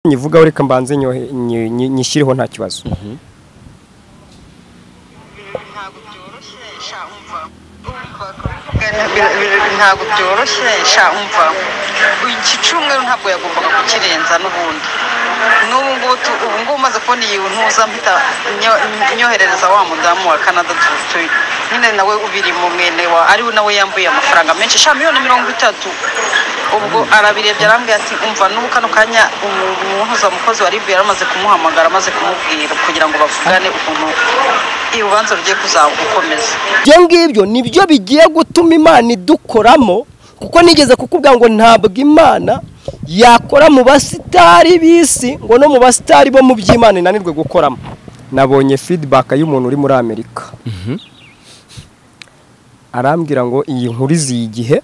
nyivugaho reka mbanze nyishyireho nta kibazo ntabwo byoroshye sha umva umva kubivugana bira- bira- ntabwo byoroshye sha umva iki cyumweru ntabwo yagombaga kukirenza n'ubundi n'ubu ngubu tu- ubu ngubu umaze kubona iyi ntuza mpita nyo- nyoherereza wa mudamu wa canada tu- tu- nyine nawe ubirimo mwene wa ari we nawe yambuye amafaranga menshi sha miliyoni mirongo itatu ubwo arabirebye arambwira ati umva n'ubu kano kanya umuhuza mukozi wa ribu yaramaze kumuhamagara amaze kumubwira kugira ngo bavugane ukuntu urubanza rugiye kuzagukomeza ibyo ngibyo nibyo bigiye gutuma imana idukoramo kuko nigeze kukubwira ngo ntabwo imana yakora mu basitari b'isi ngo no mu basitari bo mu by'imana inanirwe gukoramo nabonye feedback y'umuntu uri muri amerika arambwira ngo iyi nkuru iziye igihe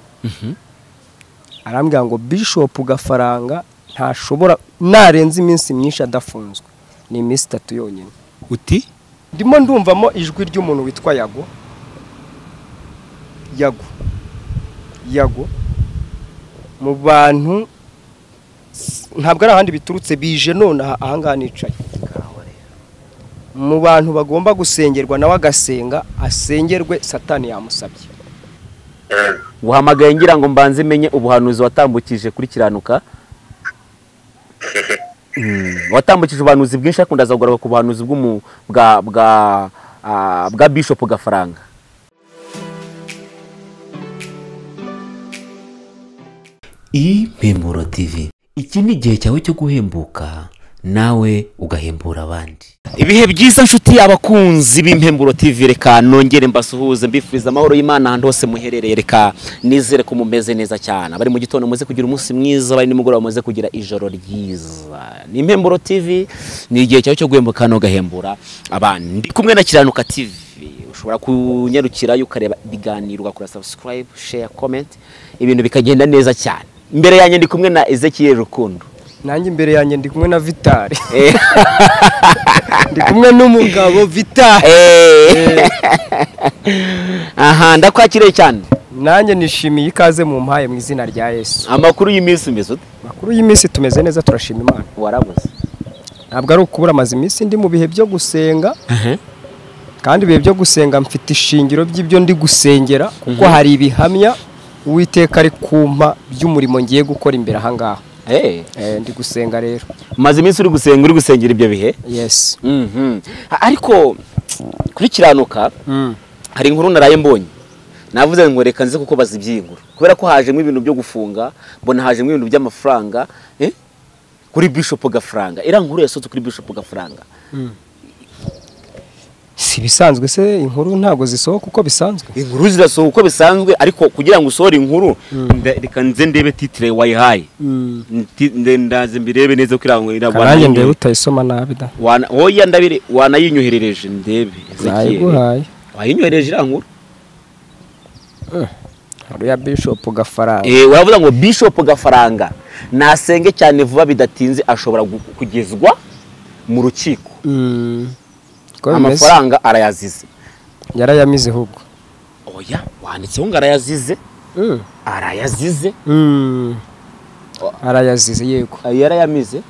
arambwira ngo bishopu gafaranga ntashobora narenza iminsi myinshi adafunzwe ni iminsi itatu yonyine uti ndimo ndumvamo ijwi ry'umuntu witwa yago yago yago mu bantu s- ntabwo ari ahandi biturutse bije none aha ahangaha nicaye mu bantu bagomba gusengerwa nawe agasenga asengerwe satani yamusabye uhamagaye ngira ngo mbanze menye ubuhanuzi watambukije kuri kiranuka Mm, watambukije ubuhanuzi bwinshi ariko ndaza kugaruka ku buhanuzi bw'umu- bwa bwa ah, bwa bishopu gafaranga impemuro tv iki ni igihe cyawe cyo guhembuka nawe ugahembura abandi ibihe byiza nshuti abakunzi b'impemburo tv reka nongere mbasuhuze mbifuriza amahoro y'imana ahantu hose muherereye reka nizere ko mumeze neza cyane abari mu gitondo muze kugira umunsi mwiza abari nimugoroba muze kugira ijoro ryiza ni impemburo tv ni igihe cyawe cyo guhembuka kandi ugahembura abandi ndi kumwe na kiranuka tv ushobora kunyarukirayo ukareba ibiganiro ugakora subscribe share comment ibintu bikagenda neza cyane imbere yanjye ndi kumwe na ezekiel rukundo nanjye imbere yanjye ndi kumwe na vitari Eh. ndi kumwe n'umugabo vitari Eh. aha ndakwakiriye cyane nanjye nishimiye ikaze mu mpaye mu izina rya yesu amakuru y'iminsi umeze ute makuru y'iminsi tumeze neza turashima imana warabuze ntabwo ari ukubura amaze iminsi ndi mu bihe byo gusenga kandi ibihe byo gusenga mfite ishingiro by'ibyo ndi gusengera kuko hari ibihamya uwiteka ari kumpa by'umurimo ngiye gukora imbere ahangaha Eh, Eh, ndi gusenga rero umaze iminsi uri gusenga uri gusengera ibyo bihe yesi Mhm. A- ariko kuri kiranuka hari inkuru naraye mbonye navuze ngo reka nze kuko bazi iby'iyi nkuru kubera ko hajemo ibintu byo gufunga mbona hajemo ibintu by'amafaranga eh? kuri bishopu gafaranga iriya nkuru yasohotse kuri bishopu gafaranga si ibisanzwe se inkuru ntabwo zisohoka uko bisanzwe inkuru zirasohoka uko bisanzwe ariko kugira ngo usohore inkuru nda- reka nze ndebe titire wayihaye Nti- nde- ndaze mbirebe neza ko irangwa karange ndebe utayisoma nabi da oya ndabire wanayinyoherereje ndebe Ezekiel. nayiguhaye wayinyohereje iriya nkuru hari ya bishopu gafaranga Eh, uravuga ngo bishop gafaranga nasenge cyane vuba bidatinze ashobora gu- kugezwa mu rukiko Uko bimeze amafaranga arayazize yarayamize ahubwo oya wanditseho ngo arayazize Mm. arayazize Mm. arayazize yego Ah, yarayamize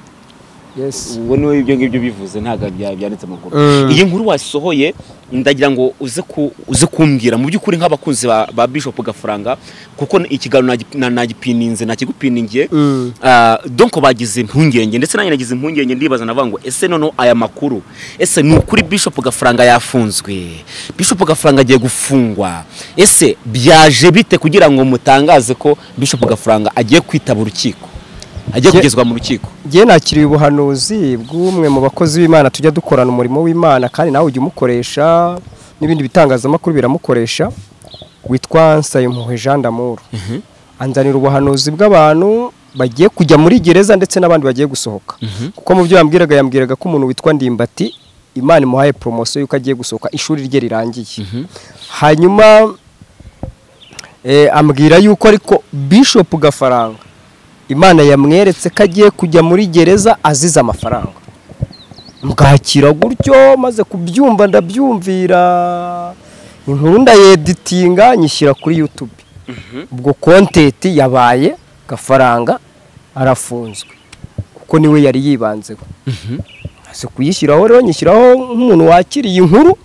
yesi ubwo niwe ibyo ngibyo bivuze ntabwo bya- byanditse mu nkuru Mm. iyi nkuru wasohoye ndagira ngo uze ku- uze kumbwira mu by'ukuri nk'abakunzi ba, ba bishop gafaranga kuko ikiganiro nagi- na- nagipininze nakigupiningiye Mm. Ah, donc bagize impungenge ndetse nanjye nagize impungenge ndibaza navuga ngo ese noneho aya makuru ese ni ukuri bishop gafaranga yafunzwe bishop gafaranga agiye gufungwa ese byaje bite kugira ngo mutangaze ko bishop gafaranga agiye kwitaba urukiko agiye Ye- kugezwa mu rukiko Njye nakiriye ubuhanuzi bw'umwe mu bakozi b'Imana tujya dukorana umurimo w'Imana kandi nawe ujya umukoresha n'ibindi bitangazamakuru biramukoresha witwa Nsayimpuhwe Jean d'Amour anzanira ubuhanuzi bw'abantu bagiye kujya muri gereza ndetse n'abandi bagiye gusohoka kuko mu byo yambwiraga yambwiraga ko umuntu witwa Ndimbati Imana imuhaye poromosiyo y'uko agiye gusohoka ishuri rye rirangiye hanyuma eh, ambwira yuko ariko Bishop Gafaranga imana yamweretse ko agiye kujya muri gereza azize amafaranga mbwakira gutyo maze kubyumva ndabyumvira inkuru ndayeditinga nyishyira kuri yutube ubwo kontenti yabaye gafaranga arafunzwe kuko niwe yari yibanzeho si kuyishyiraho rero nyishyiraho nk'umuntu wakiriye inkuru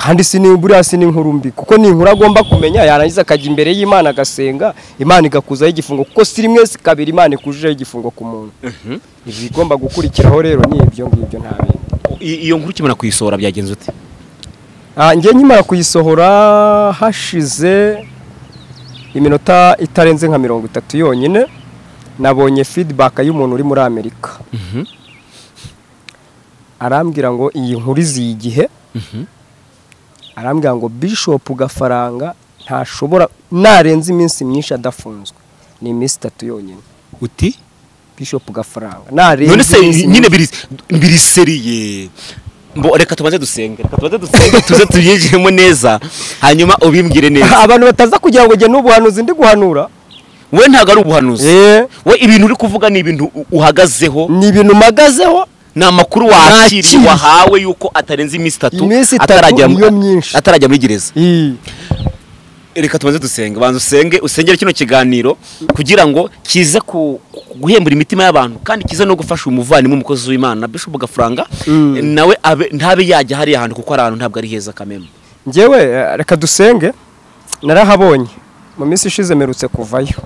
kandi si ni- buriya si n'inkuru mbi kuko ni inkuru agomba kumenya yarangiza akajya imbere y'imana agasenga imana igakuzaho igifungo kuko si rimwe si kabiri imana ikujeho igifungo ku muntu ibigomba gukurikiraho rero ni ibyo ngibyo nta bindi I- iyo nkuru ukimara kuyisohora byagenze ute Ah, njye nkimara kuyisohora hashize iminota itarenze nka mirongo itatu yonyine nabonye feedback y'umuntu uri muri amerika arambwira ngo iyi nkuru iziye igihe arambwira ngo bishop gafaranga ntashobora narenza iminsi myinshi adafunzwe ni iminsi itatu yonyine uti bishop gafaranga narenza none se iminsi nyine myinshi- biri- biriseriye mbo reka tubanze dusenge reka tubanze dusenge tuze tubyinjiremo neza hanyuma ubimbwire neza abantu bataza kugira ngo njye n'ubuhanuzi ndi guhanura we ntabwo ari ubuhanuzi Eh, we ibintu uri kuvuga ni ibintu u- uhagazeho ni ibintu mpagazeho ni amakuru wakiriye Nakiriye. wahawe yuko atarenze iminsi itatu Iminsi itatu atarajya mu- niyo myinshi. atarajya muri gereza Ii. reka tubanze dusenge banza usenge usengere kino kiganiro kugira ngo kize ku- ku- guhembura imitima y'abantu kandi kize no gufasha umuvandimwe umukozi w'imana bishop gafaranga Mm. nawe abe- ntabe yajya hariya hantu kuko ari ahantu ntabwo ari heza kameme ngewe eh, reka dusenge narahabonye mu minsi ishize mperutse kuvayo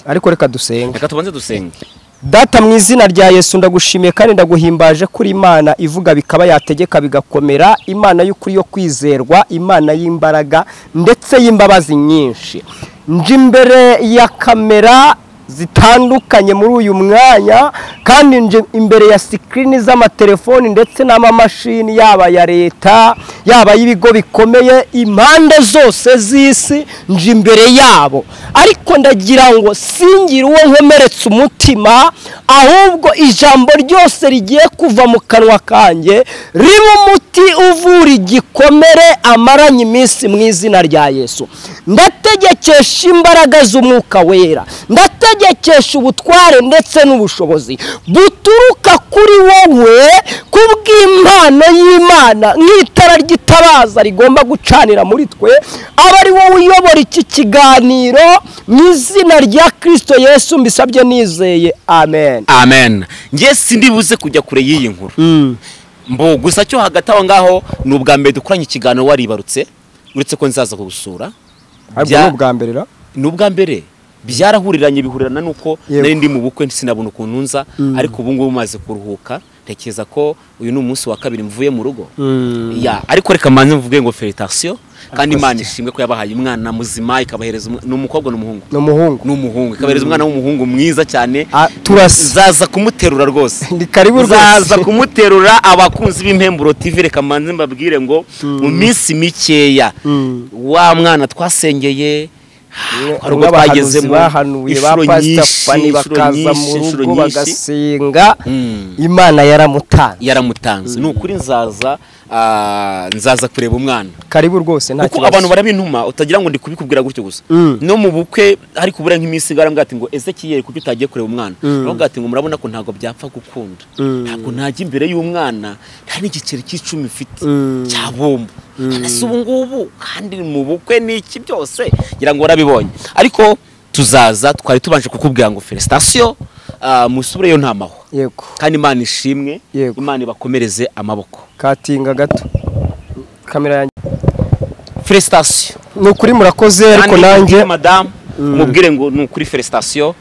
ariko reka dusenge reka tubanze dusenge data mu izina rya yesu ndagushimiye kandi ndaguhimbaje kuri imana ivuga bikaba yategeka bigakomera imana y'ukuri yo kwizerwa imana y'imbaraga ndetse y'imbabazi nyinshi nje imbere ya kamera zitandukanye muri uyu mwanya kandi nje imbere ya sikirini z'amatelefoni ndetse n'amamashini yaba ya leta yaba y'ibigo bikomeye impande zose z'isi nje imbere yabo ariko ndagira ngo singira uwo nkomeretse umutima ahubwo ijambo ryose rigiye kuva mu kanwa kanjye ribe umuti uvura igikomere amaranye iminsi mu izina rya yesu ndategekesha imbaraga z'umwuka wera ndategekesha ubutware ndetse n'ubushobozi buturuka kuri wowe kubw'impano y'imana nk'itara ry'itabaza rigomba gucanira muri twe aba ari wowe uyobora iki kiganiro mu izina rya kirisito yesu mbisabye nizeye amen amen ngiye sindibuze kujya kure y'iyi nkuru mbo gusa cyo hagati aho ngaho ni ubwa mbere dukoranye ikiganiro waribarutse uretse ko nzaza kugusura ariko Bya- ni ubwa mbere ra ni ubwa mbere byarahuriranye bihurirana nuko Yego. nari ndi mu bukwe sinabona ukuntu nza ariko ubu ngubu maze kuruhuka ntekereza ko uyu ni umunsi wa kabiri mvuye mu rugo Ya, ariko reka manze mvuge ngo feritasiyo kandi imana ishimwe ko yabahaye umwana muzima ikabahereza umwa- ni umukobwa n'umuhungu ni umuhungu ni umuhungu ikabahereza umwana w'umuhungu mwiza cyane Ah, turasa zaza kumuterura rwose ni karibu zaza rwose kumuterura abakunzi b'impemburo TV reka manze mbabwire ngo mu minsi mikeya Mm. wa mwana twasengeye hari ubwo abahanuzi twagezemo bahanuye ba inshuro pasita nyinshi, fani inshuro bakaza nyinshi, mu inshuro rugo nyinshi. bagasenga Mm. imana yaramutanze yaramutanze ni ukuri nzaza ah, nzaza kureba umwana karibu rwose nta kuko kibazo abantu barabintuma utagira ngo ndi kubikubwira gutyo gusa Mm. no mu bukwe ariko ubura nk'iminsi ngara mbwati ngo ezekiyeri kuko utagiye kureba umwana Mm. nawe bwati ngo murabona ko ntabwo byapfa gukunda Mm. ntabwo najya imbere y'umwana nta n'igiceri cy'icumi mfite Mm. cya bombo nasi ubu ngubu kandi mu bukwe n'iki byose ngira ngo warabibonye ariko tuzaza twari tubanje kukubwira ngo felicitasiyo musubireyo nta mahwa yego kandi imana ishimwe Yego. imana ibakomereze amaboko katinga gato kamera yanjye felicitasiyo ni ukuri murakoze ariko Kandi nanjye mubwire madamu mubwire ngo ni ukuri felicitasiyo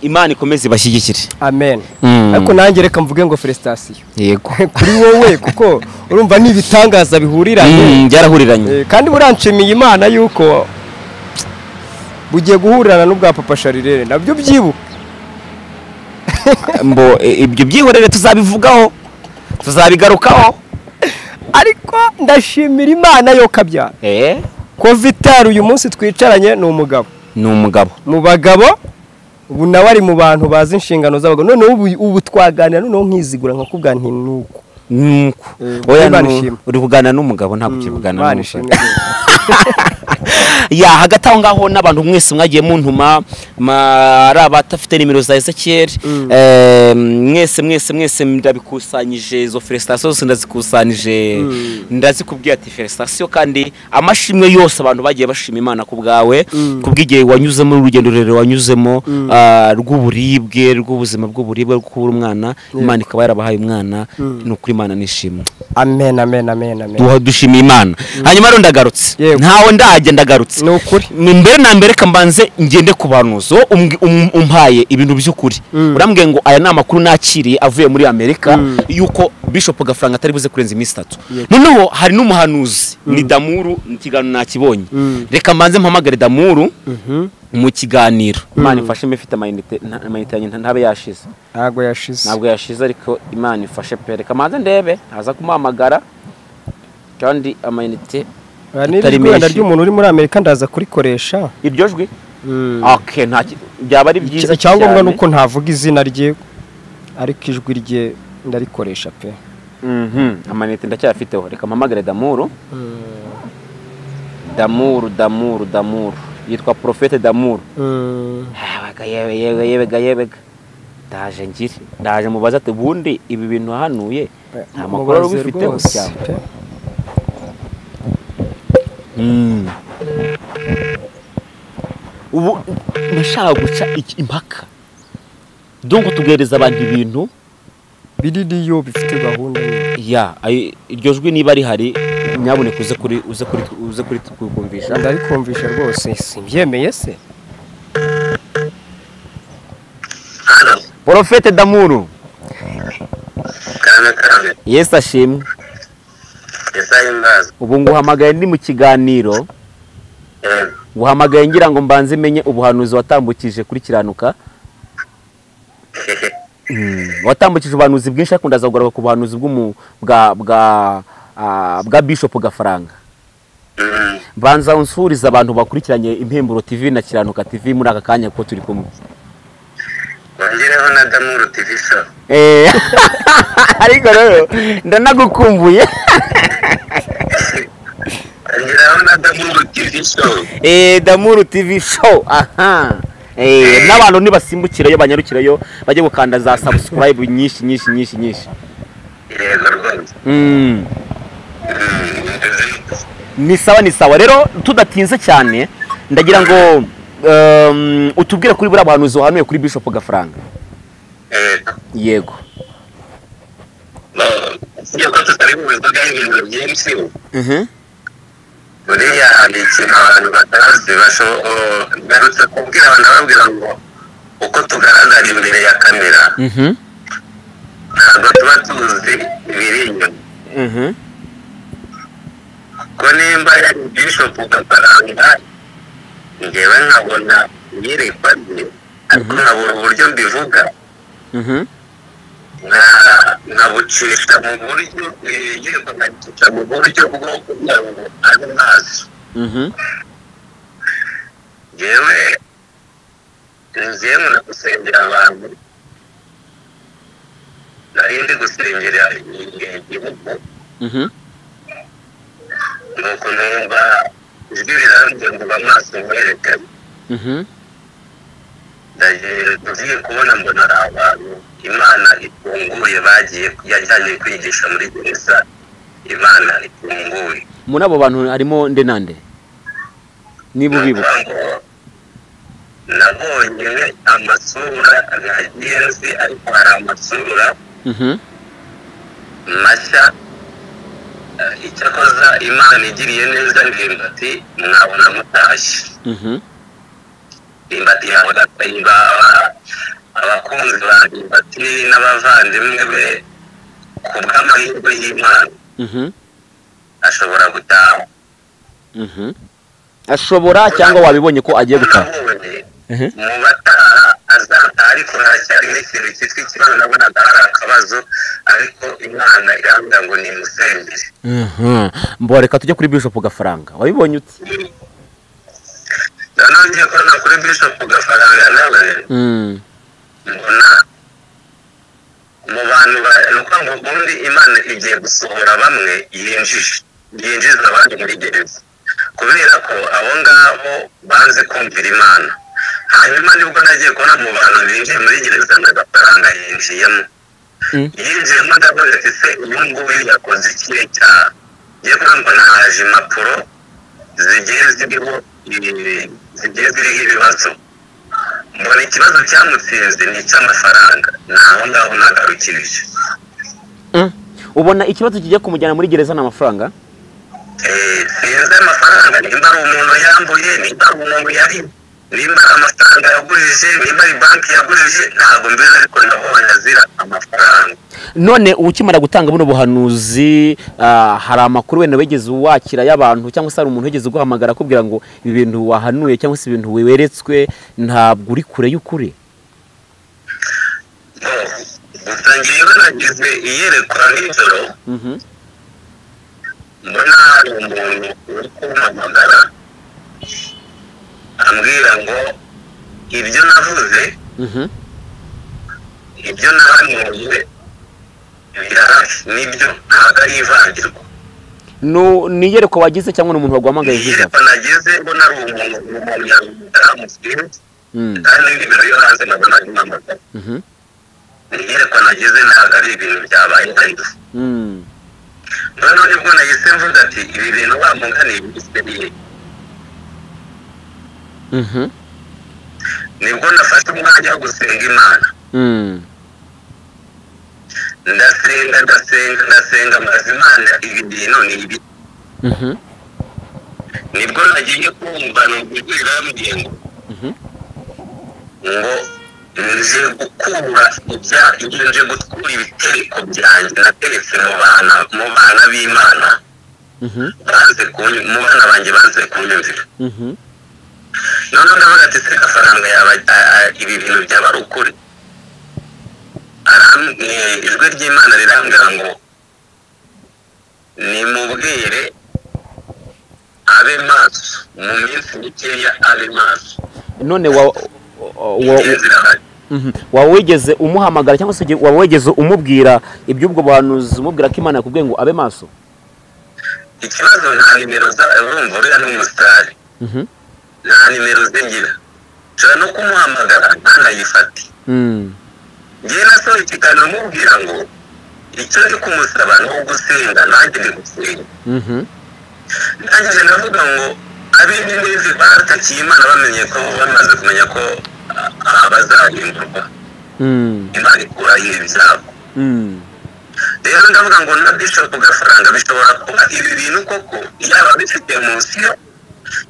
imana ikomeze ibashyigikire amen Mm. ariko nanjye reka mvuge ngo felicitasiyo yego kuri wowe kuko urumva ni ibitangaza bihuriranye byarahuriranye Eh, kandi buranshimiye imana yuko bugiye guhurirana n'ubwa papa sharirere nabyo byibuka mbo e, ibyo byihorere tuzabivugaho tuzabigarukaho ariko ndashimira imana yo kabyara eh kovitari uyu munsi twicaranye ni umugabo ni umugabo mu bagabo ubu nawe ari mu bantu bazi inshingano z'abagabo noneho ubu, ubu twaganira noneho nkizigura nkakubwira nti nuko nuko Eh, oya Imana nu- ishimwe. uri kuganira n'umugabo ntabwo ukiri kuganira Imana n'umugabo ishimwe rwose. ya hagati aho ngaho n'abantu mwese mwagiye muntuma ma- ari abatafite nimero za ezekiyeli mwese mwese mwese ndabikusanyije izo feresitasiyo zose ndazikusanyije ndazikubwira ati feresitasiyo kandi amashimwe yose abantu bagiye bashima imana ku bwawe ku bw'igihe wanyuzemo urugendo rurerure wanyuzemo ah, rw'uburibwe rw'ubuzima bw'uburibwe bwo kubura umwana imana ikaba yarabahaye umwana ni ukuri imana nishimwe amen amen amen amen duha dushimiye imana hanyuma rero ndagarutse Yego. ntawe ndahajya ndagarutse ni ukuri Ni mbere na mbere ka mbanze ngende ku banuzi wowe umbwi- um- umpaye ibintu by'ukuri urambwiye ngo aya ni amakuru nakiriye avuye muri amerika yuko bishop gafaranga atari buze kurenza iminsi itatu noneho hari n'umuhanuzi ni damuru mu kiganiro nakibonye reka mbanze mpamagare damuru mu kiganiro imana ifashe mbe mfite amayinite nta- amayinite yanjye nta- ntabe yashize ntabwo yashize ntabwo yashize ariko imana ifashe pe reka mbanze ndebe ntaza kumuhamagara kandi amayinite Aya ni atari rwenda menshi. ry'umuntu uri muri amerika ndaza kurikoresha iryo jwi Mm. okay nta ki- byaba ari byiza icyangombwa cyane. ni uko ntavuga izina rye ariko ijwi rye ndarikoresha pe Mhm, amanite ndacyafiteho reka mpamagare damuru damuru damuru damuru yitwa porofete damuru yebega yebega yebega yebega ndaje ngire ndaje mubaze ati ubundi ibi bintu wahanuye nta makuru wari Mubaze ubifiteho rwose, cyane pe. Mm. ubu nashaka guca iki- impaka donko tugereza abantu ibintu biririyo bifite gahunda nyine. ya ayi- iryo jwi niba rihari nyaboneka uze kuri uze kuri uze kuri kukumvisha ndarikumvisha rwose simbyemeye se porofete damuru cyane cyane yesu ashimwe esa y'imbazi ubu nguhamagaye ndi mu kiganiro yego nguhamagaye ngira ngo mbanze menye ubuhanuzi watambukije kuri kiranuka Mm, watambukije ubuhanuzi bwinshi ariko ndaza kugaruka ku buhanuzi bw'umu- bwa bwa ah, bwa bishopu gafaranga Mm, mbanza unsuriza abantu bakurikiranye impemburo tv na kiranuka tv muri aka kanya kuko turi kumwe wongereho na damuru tv so Eh, ariko rero ndanagukumbuye wongereho na damuru tv so Eh, damuru tv show aha Eh, n'abantu nibasimbukirayo banyarukirayo bajye gukanda za subscribe nyinshi nyinshi nyinshi nyinshi yego rwose Mm. Mm, ndazifite. ni sawa ni sawa rero tudatinze cyane ndagira ngo um, utubwire kuri buriya buhanuzi wahanuye kuri bishop gafaranga Yego. yego Ba- iyo ko tutari bubivuga ibintu byinshi Mhm. buriya hari ikintu abantu batazi basho- o- ngarutse kubwira abantu babwira ngo uko tugaragara imbere ya kamera Mhm. ntabwo tuba tuzi ibiri inyuma Mhm. ko nimba yari bishopu gafaranga ngewe nkabona iyerekwa rye ariko nkabura uburyo mbivuga Mhm. nka- nkabucisha mu buryo iyerekwa nkabucisha mu buryo bwo kugira ngo abe maso Mhm. ngewe ngiye nkunda gusengera abantu nari ndi gusengera igihugu Mhm. nuko numva ijwi rirambye ngo amaso mwerekane Mhm. tugiye kubona mbona ari abantu imana ifunguye bagiye yajyanye kwigisha muri gereza imana ifunguye muri abo bantu harimo nde nande niba ubibuka nabonye amasura nagiye nzi ariko hari amasura Mhm. mashya Eh, icyakoza imana igiriye neza ndimbati mwabona mutashye Mhm. ndimbati yawe gatayibaha abakunzi ba ndimbati n'abavandimwe be ku bw'amahirwe y'imana Mhm. ashobora gutaha Mhm. ashobora cyangwa wabibonye ko agiye gutaha nabonye Mhm. mu bataha azataha ariko haracyari n'ikintu cyitwa ikibazo nabonaga hari akabazo ariko imana irambwira ngo ni musembere Mhm. mbo reka tujye kuri bishop gafaranga wabibonye ute noneho ngiye kubona kuri bishop gafaranga nawe Mm. mbona mu bantu ba ni ukuvuga ngo ubundi imana igiye gusohora bamwe yinjije yinjiza abandi muri gereza kubera ko abo ngabo banze kumvira imana hanyuma nibwo nagiye kubona mu bantu binjiye muri gereza n'agafaranga yinjiyemo Mm. yinjiyemo ndavuze ati se uyu nguyu yakoze ikihe cyaha ngiye kugira ngo nahaje impapuro zigiye ziriho ibi- zigiye ziriho ibibazo mbona ikibazo cyamutsinze ni icy'amafaranga ni aho ngaho nagarukirije Mm. ubona ikibazo kigiye kumujyana muri gereza ni amafaranga Eh, sinzi amafaranga nimba ari umuntu yambuye nimba ari umuntu yari nimba ari amafaranga yagurije nimba ari banki yagurije ntabwo mbizi ariko nabonye azira amafaranga none ukimara gutanga buno buhanuzi ah, hari amakuru wenda wigeze wakira y'abantu cyangwa se hari umuntu wigeze uguhamagara akubwira ngo ibi bintu wahanuye cyangwa se ibintu weretswe ntabwo uri kure y'ukuri No, gusa ngewe nagize iyerekwa nijoro Mhm. mbona hari umuntu uri kumpamagara ambwira ngo ibyo navuze Mhm. ibyo nahanuye birahari nibyo ntabwo ari ivangirwa Nu- ni iyerekwa wagize cyangwa ni umuntu waguhamagaye vuba iyerekwa nagize mbona ari umuntu umuntu yamutara muslimu Mm. kandi n'ibiro yo hanze nabwo nari mpamagara Mhm. iyerekwa nagize ntabwo ari ibintu byabaye ariko Mm. noneho nibwo nahise mvuga ati ibi bintu bamunganiye bise bihe Mhm. nibwo nafashe umwanya wo gusenga imana Mm. ndasenga ndasenga ndasenga maze imana ibi bintu ni ibi Mhm. nibwo nagiye kumva numva ijwi rirambwiye ngo Mhm. ngo nje gukura ibya nje gutwura ibitereko byanjye nateretse mu bana mu bana b'imana Mhm. banze kunyu- mu bana banjye banze kunyumvira Mhm. noneho ndavuga ati se amafaranga yaba a- a- ibi bintu byaba ari ukuri Aram- eh, ijwi ry'imana rirambwira ngo nimubwire abe maso mu minsi mikeya abe maso none wa wa- wa- inzira ahari Mhm. waba wigeze umuhamagara cyangwa se uge- waba wigeze umubwira iby'ubwo buhanuzi umubwira ko imana yakubwiye ngo abe maso ikibazo nta nimero za urumva uriya ni umusitari Mhm. nta nimero ze ngira nshobora no kumuhamagara ntanayifate Mm. njye nasohoye ikiganiro mubwira ngo icyo ndi kumusaba ni ugusenga nanjye ndi gusenga Mhm. ndangije ndavuga ngo abindi n'izi baratakiye imana bamenye ko bamaze kumenya ko aha bazahindurwa Mm. imana ikuraho ibi byabo Mm. rero ndavuga ngo na bishop gafaranga bishobora kuba ibi bintu koko yaba bifite munsi yo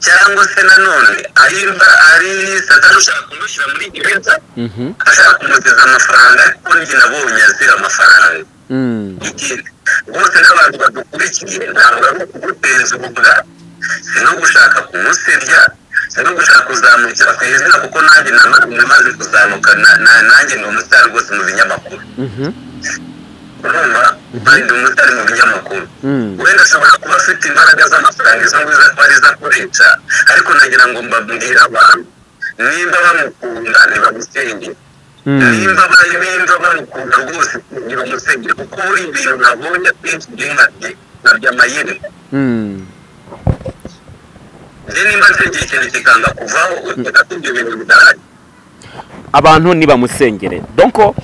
cyangwa se nanone ari imva- ari satani ushaka kumushyira muri gereza Mhm. ashaka kumugeza amafaranga ariko njye nabonye azira amafaranga Mm. ikindi rwose n'abantu badukurikiye ntabwo ari ukuguteza ububwa si no gushaka kumusebya si no gushaka kuzamukira ku izina kuko nanjye nama- namaze kuzamuka na- na- nanjye ni umusitari rwose mu binyamakuru Mhm. urumva kandi umusitari mu binyamakuru Mm. wenda ashobora kuba afite imbaraga z'amafaranga izo nguzo ari zo akoresha ariko nagira ngo mbabwire abantu nimba bamukunda ntibamusengere Mm. nimba bari nimba bamukunda rwose kugira umusengero kuko buri bintu nabonye akenshi njye nkabye nkabye amayeri Mm. njye nimba nsengera ikintu kikanga kuvaho uteka ko ibyo bintu bidahari abantu ntibamusengere donko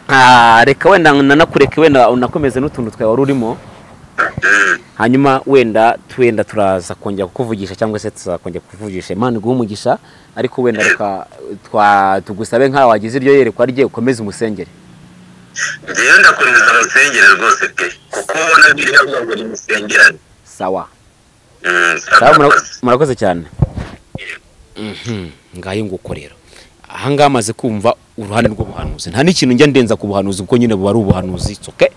ah, reka wenda nanakureke wenda unakomeze n'utuntu twawe wari urimo Mm. hanyuma wenda twenda turaza kongera kukuvugisha cyangwa se tuzakongera kukuvugisha imana iguha umugisha ariko wenda reka twa tugusabe nk'aho wagize iryo yerekwa rye ukomeze umusengere njyewe ndakomeza musengere rwose pe kuko ubona biriya biba buri musengerane sawa Mm, Sawa, saba mura- koze. murakoze cyane Mhm, ngayo nguko rero ahangaha amaze kumva uruhande rw'ubuhanuzi nta n'ikintu njya ndenza ku buhanuzi kuko nyine buba ari ubuhanuzi it's okay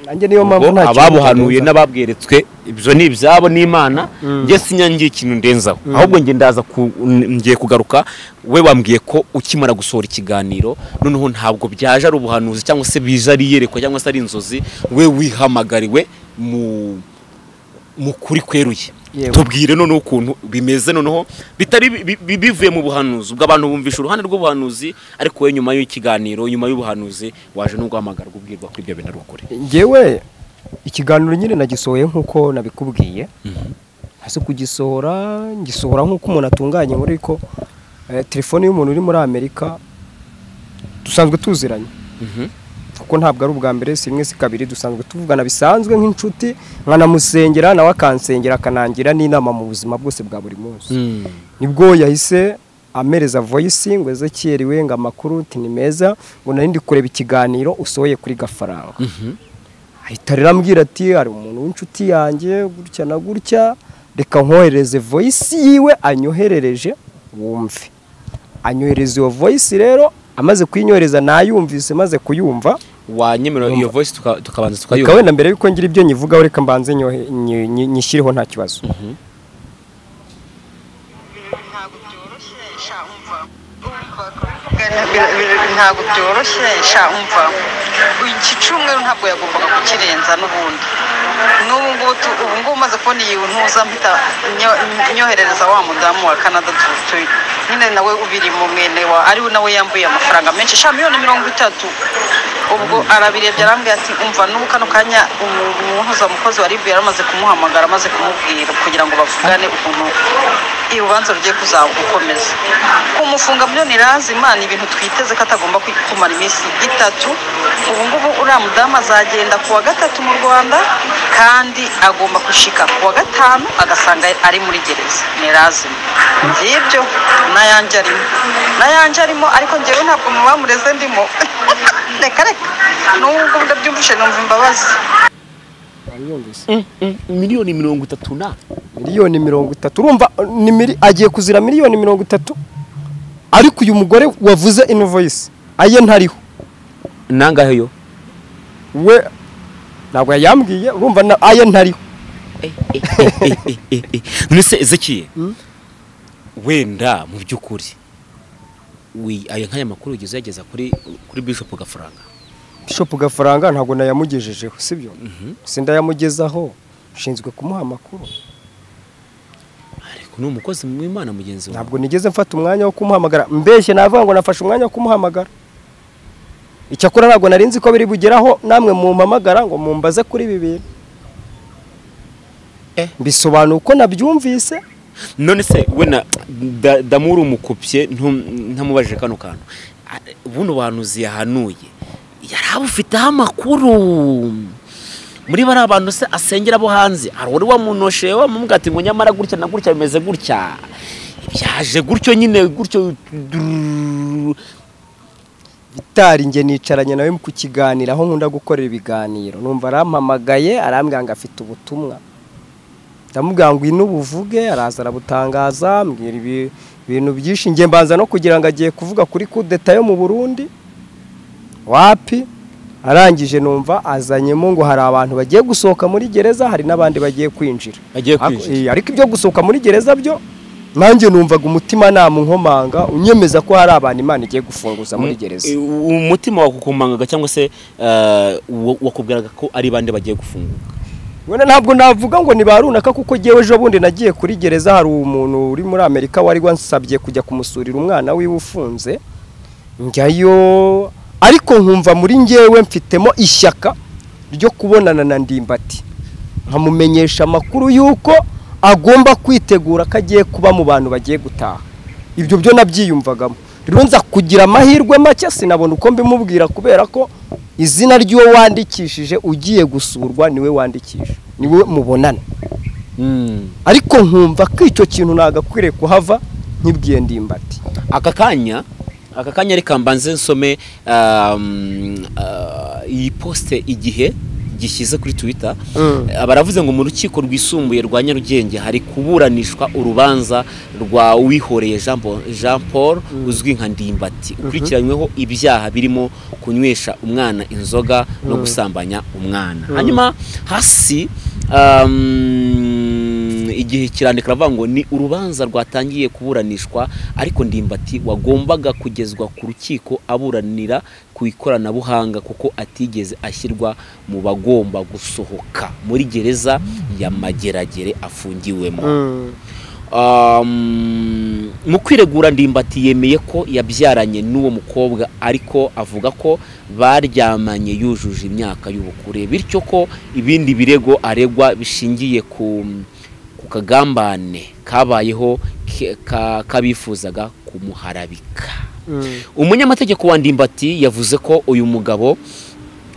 nanjye niyo mpamvu Ubwo nta kintu ababuhanuye ndenza. n'ababweretswe ibyo ni ibyabo n'imana njye sinyangiye ikintu ndenzaho ahubwo njye ndaza ku- n- ngiye kugaruka we wambwiye ko ukimara gusohora ikiganiro noneho ntabwo byaje ari ubuhanuzi cyangwa se bije ari iyerekwa cyangwa se ari inzozi we wihamagariwe mu mu kuri kweruye Yewe. tubwire noneho ukuntu bimeze noneho bitari bi- bi- bivuye mu buhanuzi ubwo abantu bumvisha uruhande rw'ubuhanuzi ariko we nyuma y'ikiganiro nyuma y'ubuhanuzi waje no guhamagarwa ubwirwa ko ibyo bintu ari ukuri ngewe ikiganiro nyine nagisohoye nk'uko nabikubwiye ese kugisohora ngisohora nk'uko umuntu atunganya inkuru ariko eh, telefone y'umuntu uri muri amerika dusanzwe tuziranye kuko ntabwo ari ubwa mbere si rimwe si kabiri dusanzwe tuvugana bisanzwe nk'inshuti nkanamusengera nawe akansengera akanangira n'inama mu buzima bwose bwa buri munsi nibwo yahise amereza voyisi ngo ezekiyeri ngo amakuru uti ni meza ngo nari ndi kureba ikiganiro usohoye kuri gafaranga ahita rero ambwira ati hari umuntu w'inshuti yanjye gutya na gutya reka nkohereze voyisi yiwe anyoherereje wumve anyohereza iyo voyisi rero amaze kuyinyohereza nayumvise maze kuyumva wanyemerera iyo voice tuka- tukabanza reka tukayumva wenda mbere y'uko ngira ibyo nyivugaho reka mbanze nyohe- nyi- nyi- nyishyireho nta kibazo ntabwo byoroshye sha umva umva kuvugana bir- bir- ntabwo byoroshye sha umva iki cyumweru ntabwo yagombaga kukirenza n'ubundi n'ubu ngubu tu- ubu ngubu umaze kubona iyi ntuza mpita nyo- nyoherereza wa mudamu wa canada tu- tu- nyine nawe ubiri mu mwene wa ari we nawe yambuye amafaranga menshi sha miliyoni mirongo itatu ubwo arabirebye arambwira ati umva n'ubu kano kanya umu- umuhuza mukozi wa ribu yari amaze kumuhamagara amaze kumubwira kugira ngo bavugane ukuntu iyo urubanza rugiye kuzagukomeza kumufunga miliyoni razima ni ibintu twiteze ko atagomba kwi- kumara iminsi itatu ubu ngubu uriya mudamu azagenda ku wa gatatu mu rwanda kandi agomba gushika ku wa gatanu agasanga ari muri gereza ni razima ngibyo n'ayanjye arimo n'ayanjye arimo ariko ngewe ntabwo mu bamureze ndimo reka reka n'ubwo ndabyumvishe numva imbabazi miliyoni mirongo itatu na miliyoni mirongo itatu urumva ni mili- agiye kuzira miliyoni mirongo itatu ariko uyu mugore wavuze ino voyisi aye ntariho nangahe yo we ntabwo yayambwiye urumva na- aye ntariho nese ezekiye wenda mu by'ukuri wi- ayo nk'aya makuru ugeze uyageza kuri kuri bishop gafaranga bishopu gafaranga ntabwo nayamugejejeho sibyo si ndayamugezaho nshinzwe kumuha amakuru ariko ni umukozi w'imana mugenzi wawe ntabwo nigeze mfata umwanya wo kumuhamagara mbeshye navuga ngo nafashe umwanya wo kumuhamagara icyakora ntabwo nari nzi ko biri bugeraho namwe mumpamagara ngo mumbaze kuri ibi bintu Eh. mbisobanura uko nabyumvise none se wenda da- damuri umukupye ntum- ntamubajije kano kantu A- buno buhanuzi yahanuye yari abufiteho amakuru muri bariya bantu se asengera abo hanze hari uri wamunoshe wamubwira ati ngo nyamara gutya na gutya bimeze gutya byaje gutyo nyine gutyo durururu." bitari njye nicaranye nawe mu kukiganira aho nkunda gukorera ibiganiro numva arampamagaye arambwira ngo afite ubutumwa ndamubwira ngo ino ubuvuge araza arabutangaza mbwira ibi- ibintu byinshi njye mbanza no kugira ngo agiye kuvuga kuri kudeta yo mu burundi wapi arangije numva azanyemo ngo hari abantu bagiye gusohoka muri gereza hari n'abandi bagiye kwinjira Bagiye Ariko- kwinjira. eh, ariko ibyo gusohoka muri gereza byo nanjye numvaga umutimanama unkomanga unyemeza ko hari abantu imana igiye gufunguza muri gereza Eh, umutima wakukumangaga cyangwa se eh, wa- wakubwiraga ko ari bande bagiye gufunguka Wenda ntabwo navuga ngo ni ba runaka kuko jyewe ejo bundi nagiye kuri gereza hari umuntu uri muri Amerika wari wansabye kujya kumusurira umwana wiwe ufunze njyayo ariko nkumva muri njyewe mfitemo ishyaka ryo kubonana na ndimbati nkamumenyesha amakuru y'uko agomba kwitegura ko agiye kuba mu bantu bagiye gutaha ibyo byo nabyiyumvagamo rero nza kugira amahirwe make sinabona uko mbimubwira kubera ko izina ry'uwo wandikishije ugiye gusurwa niwe wandikisha niwe mubonana ariko nkumva ko icyo kintu nagakwiriye kuhava nkibwiye ndimbati aka kanya aka kanya reka mbanze nsome um, uh, iyi posite igihe gishyize kuri twitter Mm. Eh, baravuze ngo mu rukiko rwisumbuye rwa nyarugenge hari kuburanishwa urubanza rwa wihoreye Jean Paul- jean paul uzwi nka ndimbati ukurikiranyweho ibyaha birimo kunywesha umwana inzoga no gusambanya umwana hanyuma hasi um, igihe kirandika aravuga ngo ni urubanza rwatangiye kuburanishwa ariko ndimbati wagombaga kugezwa ku rukiko aburanira ku ikoranabuhanga kuko atigeze ashyirwa mu bagomba gusohoka muri gereza ya mageragere afungiwemo Um, mu kwiregura ndimbati yemeye ko yabyaranye n'uwo mukobwa ariko avuga ko baryamanye yujuje imyaka y'ubukure bityo ko ibindi birego aregwa bishingiye ku ku akagambane kabayeho ke- ka- kabifuzaga kumuharabika umunyamategeko wa ndimbati yavuze ko uyu mugabo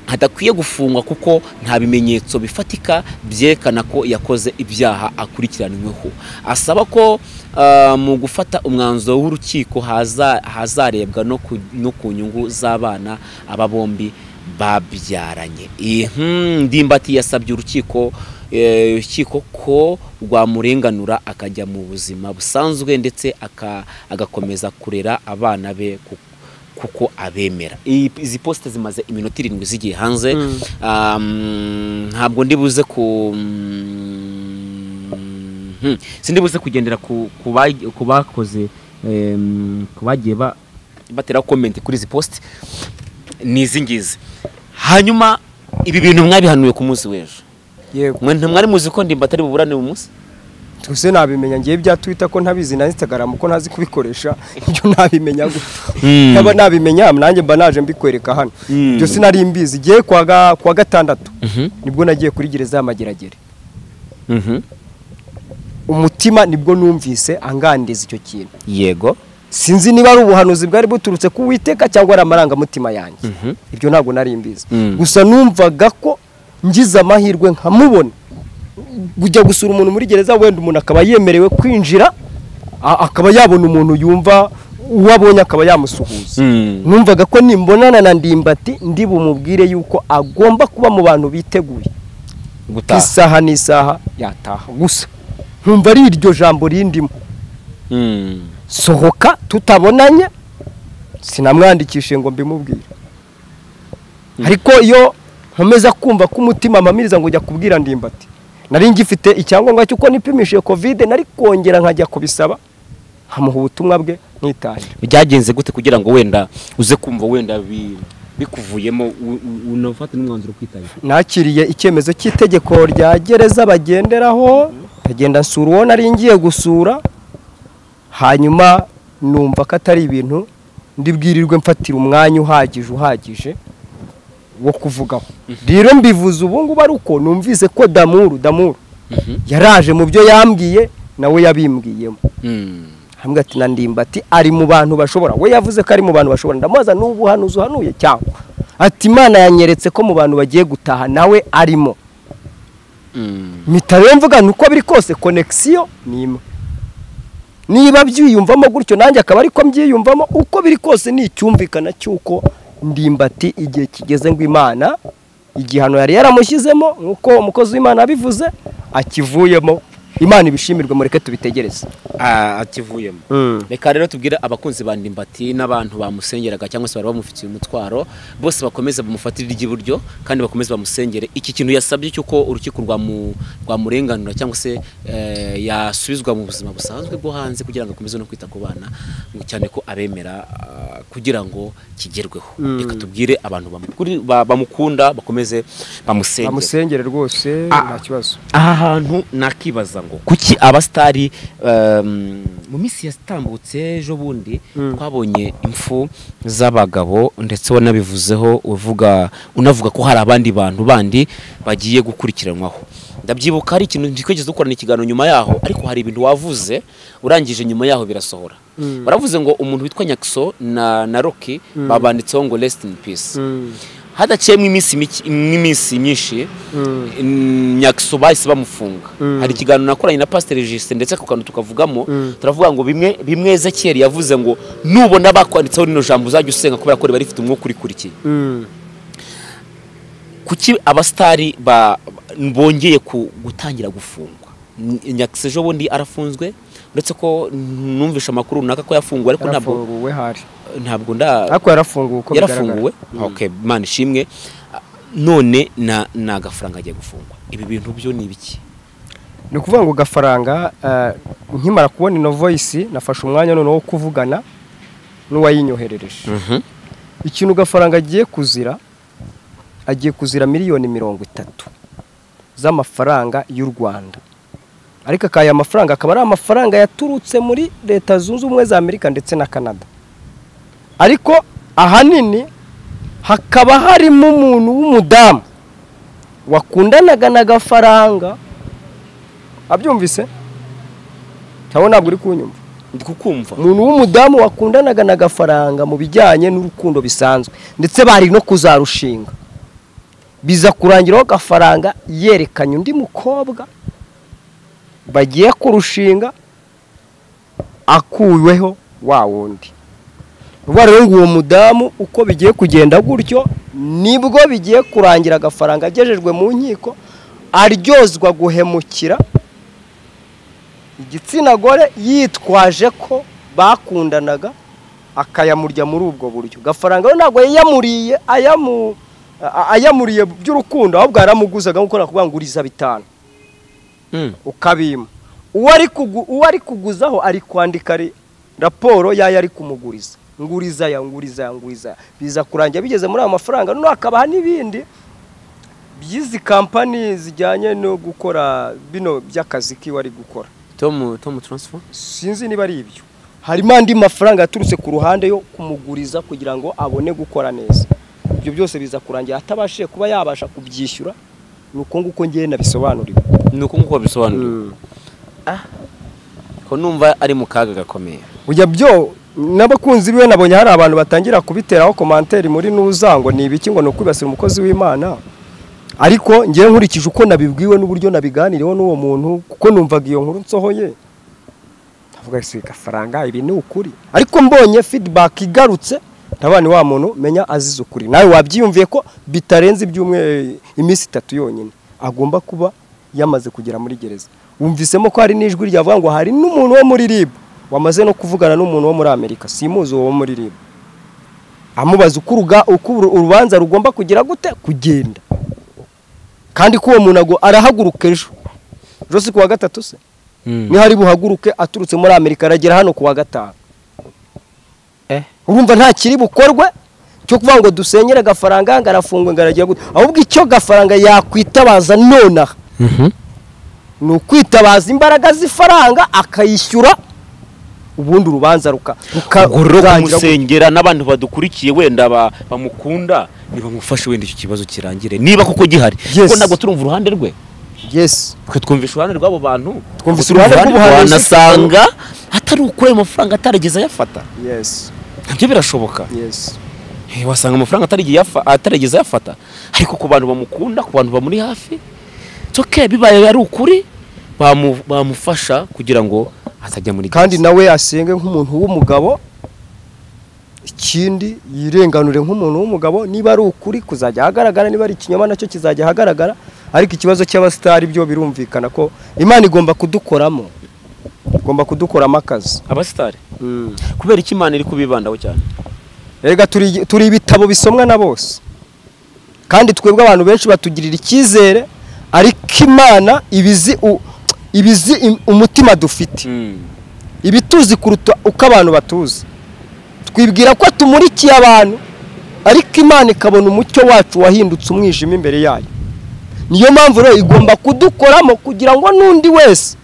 adakwiye gufungwa kuko nta bimenyetso bifatika byerekana ko yakoze ibyaha akurikiranyweho asaba ko ah, mu gufata umwanzuro w'urukiko haza- hazarebwa no ku- no ku nyungu z'abana aba bombi babyaranye iyi hmm, ndimbati yasabye urukiko eh, urukiko ko rwamurenganura akajya mu buzima busanzwe ndetse aka- agakomeza kurera abana be ku- kuko abemera Iyi- izi posite zimaze iminota irindwi zigiye hanze Um, ntabwo ndi buze ku Mhm. sindi buze kugendera ku ku ba- ku bakoze em, ku bagiye ba- batera komenti kuri izi posite ni izi ngizi hanyuma ibi bintu mwabihanuye ku munsi w'ejo yego mwe ntimwari muzi ko ndimbati ari buburane uyu munsi tuse nabimenya ngiye bya twitter ko ntabizi na instagram ko ntazi kubikoresha ibyo nabimenya gusa Hmm. nkaba nabimenya nanjye mba naje mbikwereka hano Hmm. ibyo sinari mbizi igiye kwa ga- kwa gatandatu nibwo nagiye kuri gereza y'amageragere Mhm. umutima nibwo numvise angandiza icyo kintu yego sinzi niba ari ubuhanuzi bwari buturutse ku witeka cyangwa ari amarangamutima yanjye ibyo ntabwo nari mbizi Mm. gusa numvaga ko ngize amahirwe nkamubona kujya gusura umuntu muri gereza wenda umuntu akaba yemerewe kwinjira a- akaba yabona umuntu yumva uwo abonye akaba yamusuhuza Mm. numvaga ko nimbonana na ndimbati ndi bumubwire yuko agomba kuba mu bantu biteguye gutaha isaha n'isaha yataha gusa nkumva ari iryo jambo rindimo Mm. sohoka tutabonanye sinamwandikishe ngo mbimubwire ariko iyo nkomeza kumva ko umutima amamiriza ngo ujya kubwira ndimbati nari ngifite icyangombwa cy'uko nipimishije kovide nari kongera nkajya kubisaba nkamuha ubutumwa bwe nitahira byagenze gute kugira ngo wenda uze kumva wenda bi- bikuvuyemo u- u- unafate n'umwanzuro kwitabira nakiriye icyemezo cy'itegeko rya gereza bagenderaho nkagenda nsura uwo nari ngiye gusura hanyuma numva ko atari ibintu ndibwirirwe mfatira umwanya uhagije uhagije wo kuvugaho rero mbivuze ubu ngubu ari uko numvise ko damuru damuru yaraje mu byo yambwiye nawe yabimbwiyemo hamwe ati na ndimbati ari mu bantu bashobora we yavuze ko ari mu bantu bashobora ndamubaza n'ubu hano uhanuye cyangwa ati imana yanyeretse ko mu bantu bagiye gutaha nawe arimo mpita rero mvuga ni uko biri kose konekisiyo ni imwe niba byiyumvamo gutyo nanjye akaba ariko mbyiyumvamo uko biri kose ni icyumvikana cy'uko ndimbati igihe kigeze ngo imana igihano yari yaramushyizemo nk'uko umukozi w'imana yabivuze akivuyemo imana ibishimirwe mureke tubitegereze akivuyemo reka rero tubwire abakunzi ba ndimbati n'abantu bamusengeraga cyangwa se bari bamufitiye umutwaro bose bakomeze bamufatire iry'iburyo kandi bakomeze bamusengere iki kintu yasabye cy'uko urukiko rwamu- rwamurenganura cyangwa se eh, yasubizwa mu buzima busanzwe bwo hanze kugira ngo akomeze no kwita ku bana ngo cyane ko abemera ah, kugira ngo kigerweho reka tubwire abantu bamukuri- ba- bamukunda bakomeze bamusengere bamusengere rwose Ah. nta kibazo aha hantu nakibaza ngo kuki abasitari um, mu minsi yatambutse ejo bundi twabonye impfu z'abagabo ndetse wanabivuzeho uvuga unavuga ko hari abandi bantu bandi bagiye gukurikiranwaho ndabyibuka hari ikintu twigeze dukorana ikiganiro nyuma yaho ariko hari ibintu wavuze urangije nyuma yaho birasohora baravuze ngo umuntu witwa nyakso na, na roki babanditseho ngo rest in peace hadaciyemo iminsi mike- n'iminsi myinshi nyakso bahise bamufunga hari ikiganiro nakoranye na pasiteri jisite ndetse ku kantu tukavugamo turavuga ngo bimwe bimwe ezekiyeli yavuze ngo nubona bakwanditseho rino jambo uzajya usenga kubera ko riba rifite umwuka urikurikiye kuki abasitari ba- bongeye ku- gutangira gufungwa nyakisi ejo bundi arafunzwe uretse ko numvishe amakuru runaka ko yafunguwe ariko ntabwo yarafunguwe hari ntabwo nda ariko yarafunguwe uko yarafunguwe okay imana ishimwe none na ni agafaranga agiye gufungwa ibi bintu byo ni ibiki ni ukuvuga ngo gafaranga eh, nkimara kubona ino voyisi nafashe umwanya noneho wo kuvugana n'uwayinyoherereje ikintu gafaranga agiye kuzira agiye kuzira miliyoni mirongo itatu z'amafaranga y'u rwanda ariko akaya amafaranga akaba ari amafaranga yaturutse muri leta zunze ubumwe za amerika ndetse na canada ariko ahanini hakaba harimo umuntu w'umudamu wakundanaga na gafaranga abyumvise ntawe ntabwo uri kunyumva ndi kukumva umuntu w'umudamu wakundanaga n'agafaranga mu bijyanye n'urukundo bisanzwe ndetse bari no kuzarushinga biza kurangiraho agafaranga yerekanye undi mukobwa bagiye kurushinga akuweho wa wundi uba rero ngo uwo mudamu uko bigiye kugenda gutyo nibwo bigiye kurangira agafaranga agejejwe mu nkiko aryozwa guhemukira igitsina gore yitwaje ko bakundanaga akayamurya muri ubwo buryo gafaranga we ntabwo yayamuriye ayamu- a- ayamuriye by'urukundo ahubwo yaramuguzaga nk'uko nakuvuga ngo uriza bitanu Mm. ukabima uwo ari kugu- uwo ari kuguzaho ari kwandika ri- raporo y'ayo ari kumuguriza nguriza aya nguriza aya nguriza aya biza kurangira bigeze muri ayo mafaranga noneho hakabaha n'ibindi by'izi kampani zijyanye no gukora bino by'akazi kiwe ari gukora tomu tomu taransifa sinzi niba ari ibyo harimo andi mafaranga yaturutse ku ruhande yo kumuguriza kugira ngo abone gukora neza ibyo byose biza kurangira atabashije kuba yabasha kubyishyura ni uko nguko ngewe nabisobanuriwe ni uko nk'uko babisobanura ko numva ari mu kaga gakomeye ujya byo n'abakunzi biwe nabonye hari abantu batangira kubiteraho komanteri muri nuza ngo ni ibiki ngo ni ukwibasira umukozi w'imana ariko ngewe nkurikije uko nabibwiwe n'uburyo nabiganiriyeho n'uwo muntu kuko numvaga iyo nkuru nsohoye ndavuga si gafaranga ibi ni ukuri ariko mbonye feedback igarutse ntabani wa muntu menya azize ukuri nawe wabyiyumviye ko bitarenze ibyumwe iminsi itatu yonyine agomba kuba yamaze kugera muri gereza wumvisemo ko hari n'ijwi ryavuga ngo hari n'umuntu wo muri rib wamaze no kuvugana n'umuntu wo muri amerika simuzi uwo wo muri rib amubaza uko uruga- uko uru- urubanza rugomba kugira gute kugenda kandi ko uwo muntu ago- arahaguruka ejo ejo si kuwa gatatu se niho ari buhaguruke aturutse muri amerika aragera hano kuwa gatanu Eh. urumva nta kiri bukorwe cyo kuvuga ngo dusenyere agafaranga ngo arafungwe ngo aragira gute ahubwo icyo gafaranga yakwitabaza nonaha ni ukwitabaza imbaraga z'ifaranga akayishyura ubundi urubanza ruka ruka- ubwo rero rurangira gutyo. kumusengera n'abantu badukurikiye wenda ba- bamukunda ntibamufashe wenda icyo kibazo kirangire niba koko gihari Yes. kuko ntabwo turumva uruhande rwe yes twe twumvisha uruhande rw'abo bantu Twumvise Turumva uruhande rw'ubuhanuzi. wanasanga atari ukuri ayo mafaranga atarigeze ayafata yes nabyo birashoboka yes Eh, wasanga amafaranga atarigeze yafa- atarigeze ayafata ariko ku bantu bamukunda ku bantu bamuri hafi toke bibaye ari ukuri bamu- bamufasha kugira ngo atajya muri kandi gereza. nawe asenge nk'umuntu w'umugabo ikindi yirenganure nk'umuntu w'umugabo niba ari ukuri kuzajya ahagaragara niba ari ikinyoma nacyo kizajya ahagaragara ariko ikibazo cy'abasitari byo birumvikana ko imana igomba kudukoramo igomba kudukoramo akazi abasitari kubera iki imana iri kubibandaho cyane Erega turi, turi ibitabo bisomwa na bose kandi twebwe abantu benshi batugirira icyizere ariko imana ibizi u- ibizi im- umutima dufite ibituzi kuruta uko abantu batuzi twibwira ko tumurikiye abantu ariko imana ikabona umucyo wacu wahindutse umwijima imbere yayo niyo mpamvu rero igomba kudukoramo kugira ngo n'undi wese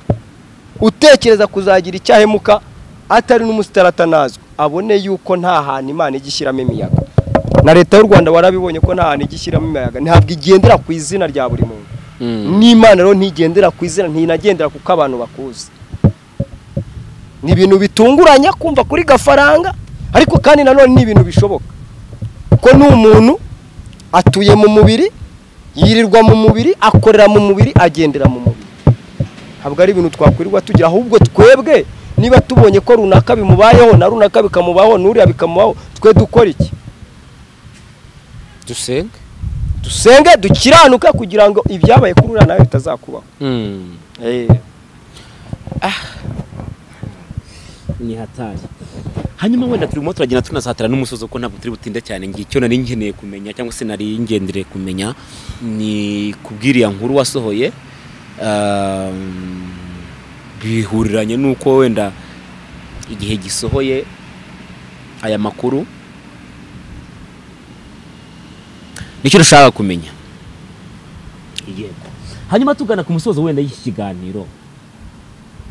utekereza kuzagira icyahemuka atari n'umusitari atanazwe abone yuko nta hantu imana ijya ishyiramo imiyaga na leta y'u rwanda warabibonye ko nta hantu ijya ishyiramo imiyaga ntabwo igendera ku izina rya buri muntu n'imana rero ntigendera ku izina ntinagendera kuko abantu bakuzi ni ibintu bitunguranye kumva kuri gafaranga ariko kandi nanone ni ibintu bishoboka kuko ni umuntu atuye mu mubiri yirirwa mu mubiri akorera mu mubiri agendera mu mubiri ntabwo ari ibintu twakwirirwa tugira ahubwo twebwe niba tubonye ko runaka bimubayeho na runaka bikamubaho n'uriya bikamubaho twe dukora iki dusenge dusenge dukiranuke kugira ngo ibyabaye kuri uriya nawe bitazakubaho ni hatari hanyuma wenda turimo turagenda tunazahatira n'umusozi kuko ntabwo turi butinde cyane ngiye icyo nari nkeneye kumenya cyangwa se nari ngendere kumenya ni kubwiriya nkuru wasohoye um, bihuriranye n'uko wenda igihe gisohoye aya makuru nicyo dushaka kumenya yego hanyuma tugana ku musozo wenda y'iki kiganiro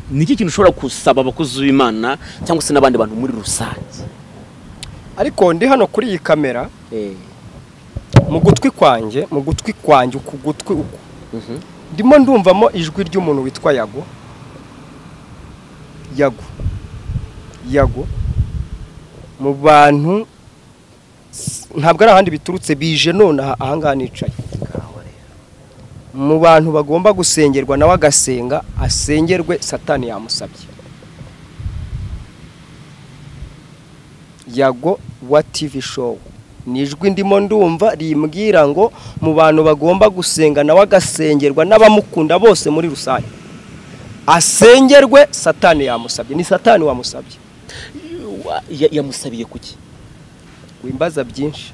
ni iki kintu ushobora gusaba abakozi b'imana cyangwa se n'abandi bantu muri rusange ariko ndi hano kuri iyi kamera mu gutwi kwanjye mu gutwi kwanjye uku gutwi uku ndimo ndumvamo ijwi ry'umuntu witwa yago yago yago mu bantu s- ntabwo ari ahandi biturutse bije none aha- ahangaha nicaye mu bantu bagomba gusengerwa nawe agasenga asengerwe satani yamusabye yago wa TV show ni ijwi ndimo ndumva rimbwira ngo mu bantu bagomba gusenga nawe agasengerwa n'abamukunda bose muri rusange asengerwe satani yamusabye ni satani wamusabye Wa- ya- yamusabiye kuki wimbaza byinshi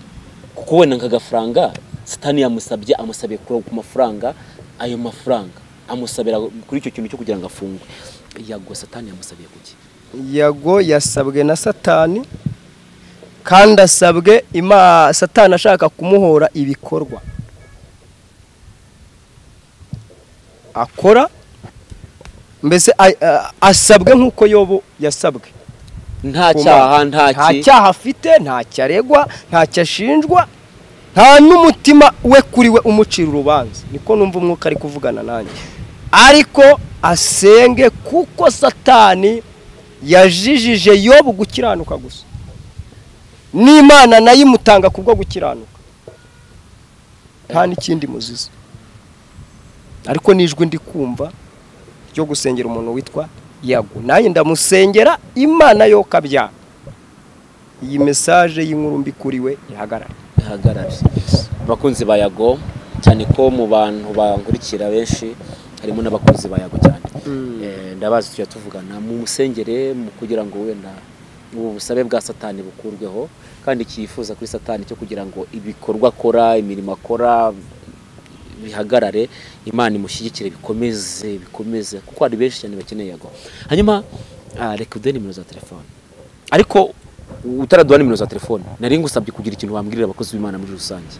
kuko wenda nk'agafaranga sitani yamusabye amusabiye ku ku mafaranga ayo mafaranga amusabira kuri icyo kintu cyo kugira ngo afungwe yago satani yamusabiye kuki yago yasabwe na satani kandi asabwe ima satani ashaka kumuhora ibikorwa akora mbese a- a- asabwe nk'uko yobo yasabwe nta Kuma- cyaha nta nta ki cyaha afite ntacyo aregwa ntacyo ashinjwa nta n'umutima we kuri we umucira urubanza niko numva umwuka ari kuvugana nanjye ariko asenge kuko satani yajijije yobu gukiranuka gusa n'imana nayo imutanga kubwo gukiranuka nta n'ikindi muziza ariko n'ijwi ndi kumva ryo gusengera umuntu witwa yago nanjye ndamusengera imana yo kabyara iyi mesaje y'inkuru mbi kuri we ihagarare bihagarare abakunzi ba yago cyane ko mu bantu bankurikira benshi harimo n'abakunzi ba yago cyane Eh, ndabazi tujya tuvugana mu musengere mu kugira ngo wenda ubu busabe bwa satani bukurweho kandi cyifuza kuri satani cyo kugira ngo ibikorwa akora imirimo akora bihagarare imana imushyigikire bikomeze bikomeze kuko hari benshi cyane bakeneye yago hanyuma ah, reka uduhe nimero za telefone ariko utaraduha nimero za telefone nari ngusabye kugira ikintu wambwirira abakozi b'imana muri rusange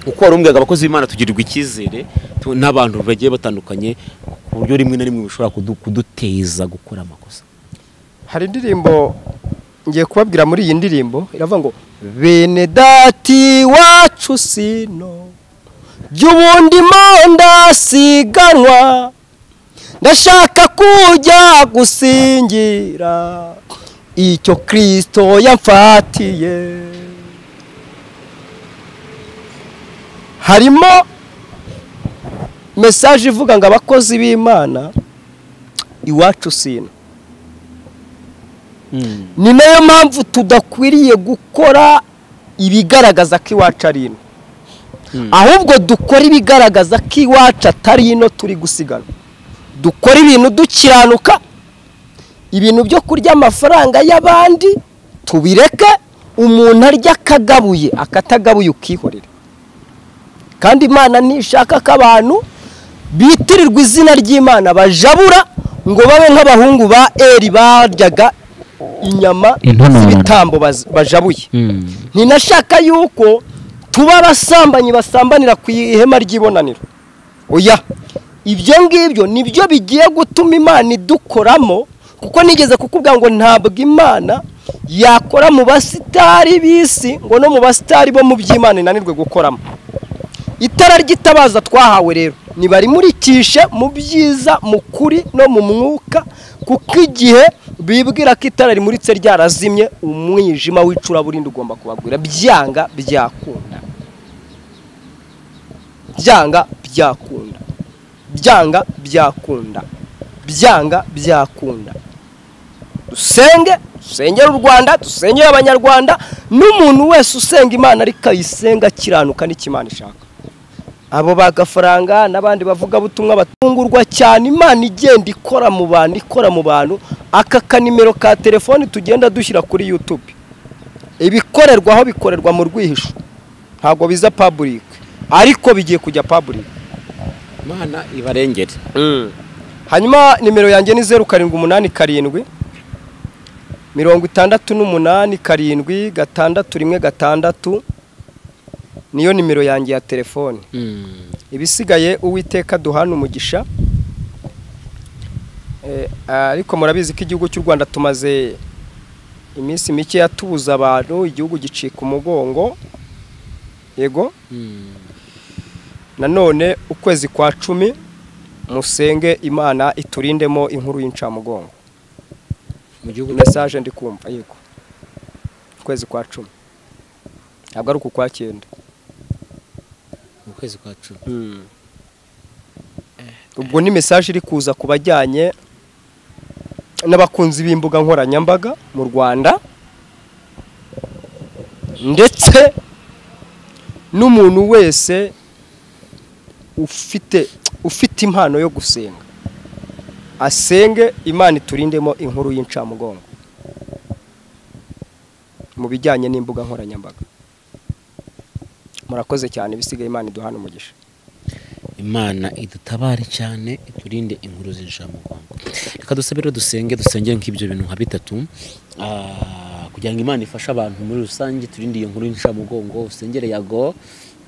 uko wari umbwiraga abakozi b'imana tugirirwa icyizere tu- n'abantu bagiye batandukanye ku buryo rimwe na rimwe bishobora kudu- kuduteza gukora amakosa hari indirimbo ngiye kubabwira muri iyi ndirimbo iravuga ngo bene dati wacu sino by'ubundi mo ndasiganwa ndashaka kujya gusingira icyo kirisito yamfatiye harimo mesaje ivuga ngo abakozi b'imana iwacu sino ni nayo mpamvu tudakwiriye gukora ibigaragaza ko iwacu ari ino ahubwo dukora ibigaragaza ko iwacu atari ino turi gusigana dukora ibintu dukiranuka ibintu byo kurya amafaranga y'abandi tubireke umuntu arya akagabuye akatagabuye ukihorera kandi imana ntishaka ko abantu bitirirwa izina ry'imana bajabura ngo babe nk'abahungu ba eri baryaga inyama Intonore. z'ibitambo baz- bajabuye ntinashaka yuko tuba abasambanyi basambanira ku ihema ry'ibonaniro oya ibyo ngibyo nibyo bigiye gutuma imana idukoramo kuko nigeze kukubwira ngo ntabwo imana yakora mu basitari b'isi ngo no mu basitari bo mu by'imana inanirwe gukoramo itara ry'itabaza twahawe rero nibarimurikishe mu byiza mu kuri no mu mwuka kuko igihe bibwira ko itara rimuritse ryarazimye umwijima w'icuraburindi ugomba kubagwira byanga byakunda byanga byakunda byanga byakunda byanga byakunda dusenge dusengere u rwanda dusengere abanyarwanda n'umuntu wese usenga imana ariko ayisenga akiranuka n'icyo imana ishaka abo bagafaranga n'abandi bavugabutumwa batungurwa cyane imana igenda ikora mu bantu ikora mu bantu aka kanimero ka telefoni tugenda dushyira kuri youtube ibikorerwa aho bikorerwa mu rwihisho ntabwo biza public ariko bigiye kujya public imana ibarengere hanyuma nimero yanjye ni zeru karindwi umunani karindwi mirongo itandatu n'umunani karindwi gatandatu rimwe gatandatu niyo nimero yanjye ya telefoni ibisigaye uwiteka duhana umugisha Eh, ariko murabizi ko igihugu cy'u rwanda tumaze iminsi mike yatubuza abantu igihugu gicika umugongo yego nanone ukwezi kwa cumi musenge imana iturindemo inkuru y'incamugongo mu gihugu mesaje ndi kumva yego ukwezi kwa cumi ntabwo ari uku kwa cyenda mu kwezi kwa cumi ubwo ni mesaje iri kuza ku bajyanye n'abakunzi b'imbuga nkoranyambaga mu rwanda ndetse n'umuntu wese ufite ufite impano yo gusenga asenge imana iturindemo inkuru y'incamugongo mu bijyanye n'imbuga nkoranyambaga murakoze cyane bisigaye imana iduhana umugisha imana idutabare cyane iturinde inkuru z'incamugongo reka dusabe rero dusenge dusengere nk'ibyo bintu nka bitatu Ah, kugira ngo imana ifashe abantu muri rusange turinde iyo nkuru y'incamugongo usengere yago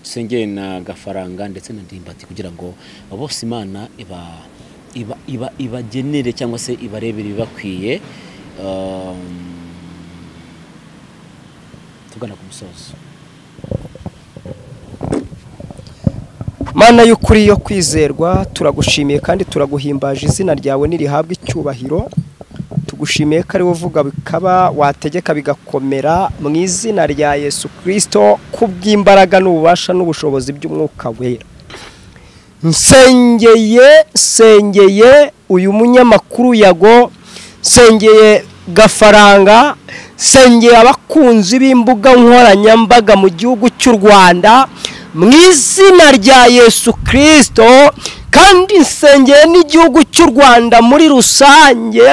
dusengere na gafaranga ndetse na ndimbati kugira ngo bose imana iba iba iba ibagenere cyangwa se ibarebere ibibakwiye Um, tugana ku musozo mana y'ukuri yo kwizerwa turagushimiye kandi turaguhimbaje izina ryawe nirihabwa icyubahiro tugushimiye ko ari wowe uvuga bikaba wategeka bigakomera mu izina rya yesu kirisito kubw'imbaraga n'ububasha n'ubushobozi by'umwuka wera nsengeye nsengeye uyu munyamakuru yago nsengeye gafaranga nsengeye abakunzi b'imbuga nkoranyambaga mu gihugu cy'u rwanda mu izina rya yesu kirisito kandi nsengeye n'igihugu cy'u rwanda muri rusange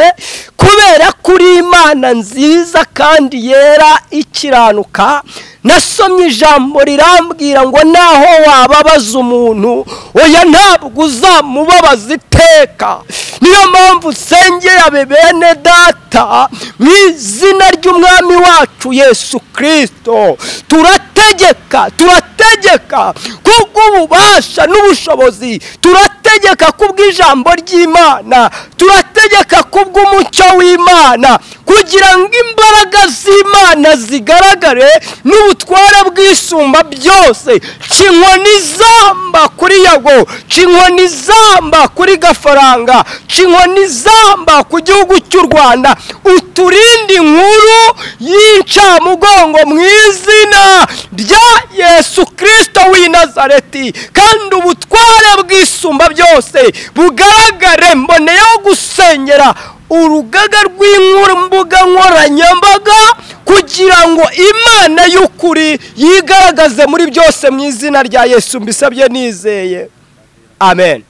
kubera kuri imana nziza kandi yera ikiranuka nasomye ijambo rirambwira ngo naho wababaza umuntu oya ntabwo uzamubabaza iteka niyo mpamvu nsengeye abe bene data mu izina ry'umwami wacu yesu kirisito turategeka turategeka kubw'ububasha n'ubushobozi turategeka kubw'ijambo ry'imana turategeka kubw'umucyo w'imana kugira ngo imbaraga z'imana zigaragare n'ubutware bwisumba byose ca inkoni izamba kuri yago ca inkoni izamba kuri gafaranga ca inkoni izamba ku gihugu cy'u rwanda uturinde inkuru y'incamugongo mu izina rya yesu kirisito w'i nazareti kandi ubutware bwisumba byose bugaragare mboneyeho gusengera urugaga rw'imbuga nkoranyambaga kugira ngo imana y'ukuri yigaragaze muri byose mu izina rya yesu mbisabye nizeye amen